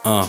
uh.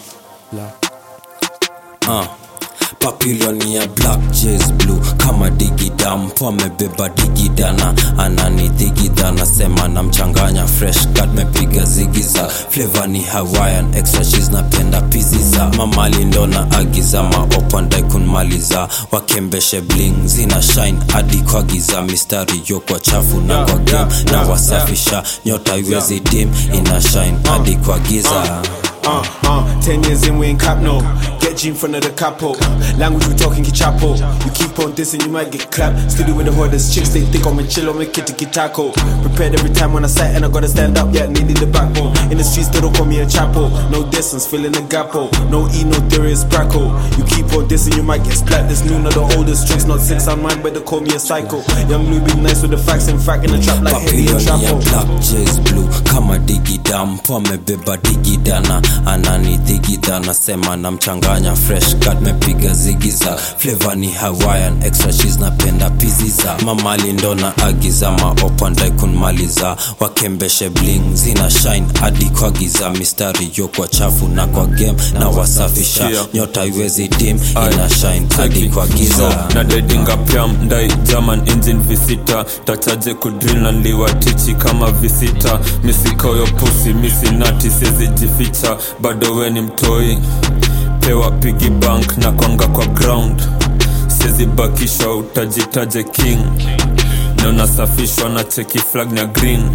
Uh. Papillon ya black jazz blue kama digida mpo amebeba digidana ananidhigidha nasema namchanganya fresh cut mepiga zigiza flavor ni hawaiian extra cheese napenda piziza mamali ndo na agiza maopandai kunmaliza wakembeshe bling zina shine hadi kwa giza mistari yo kwa chafu na kwa game na wasafisha nyota iwezi dim ina shine hadi kwa giza Uh, uh, ten years in, we ain't cap no. Get G in front of the capo. Language we talking kichapo. You keep on dissing, you might get clapped. Steady with the hoarders, chicks they think I'm a chill, I'm a kitty taco. Prepared every time when I sight and I gotta stand up, yeah, needed the backbone. In the streets, they don't call me a chapo. No distance, filling the gapo. No E, no theory, it's braco. You keep on dissing, you might get splat. This new, not the oldest tricks, not six on mine, but they call me a psycho. Young Louis be nice with the facts and frack in the trap like Henny and Papillon ya Trapo. black jazz blue kama digida mpo amebeba digidana ananidhigidha nasema namchanganya fresh cut mepiga zigiza flavor ni hawaiian extra cheese napenda piziza mamali ndo na agiza maopandai kunmaliza wakembeshe bling zina shine hadi kwa giza mistari yo kwa chafu na kwa game na wasafisha Sikia. nyota iwezi dim ina shine hadi kwa giza na dedinga pyam ndai german engine visita tachaje kudril na liwatichi kama visita misikoyo pusi misinati sezijificha bado we ni mtoi pewa pigi bank na kwanga kwa ground sezibakishwa utajitaje king nonasafishwa na cheki flag na green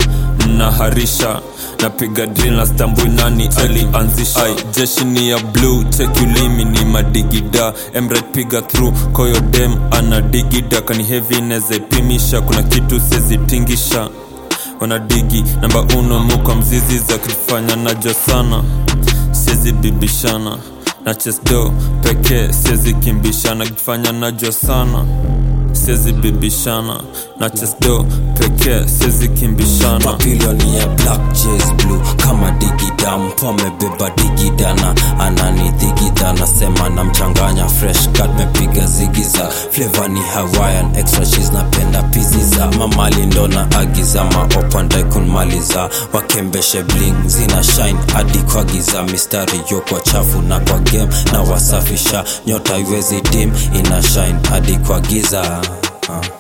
mnaharisha napiga drill na stambui nani alianzisha Ai, jeshi ni ya blue cheki ulimi ni madigida emret piga through koyo dem ana digida kani heavy neza ipimisha kuna kitu sezitingisha wanadigi namba uno muka mzizi za kifanya najo sana siezi bibishana na chesdo pekee siezi kimbishana kifanya najo sana siezi bibishana na chesdo pekee siezi kimbishana Papillon ya black jazz blue kama digida mpo amebeba digidana ananidhigidha nasema namchanganya fresh cut mepiga zigiza flavor ni hawaiian extra cheese napenda piziza mamali ndo na agiza maopandai kunmaliza wakembeshe bling zina shine hadi kwa giza mistari yo kwa chafu na kwa game na wasafisha nyota iwezi dim ina shine hadi kwa giza uh.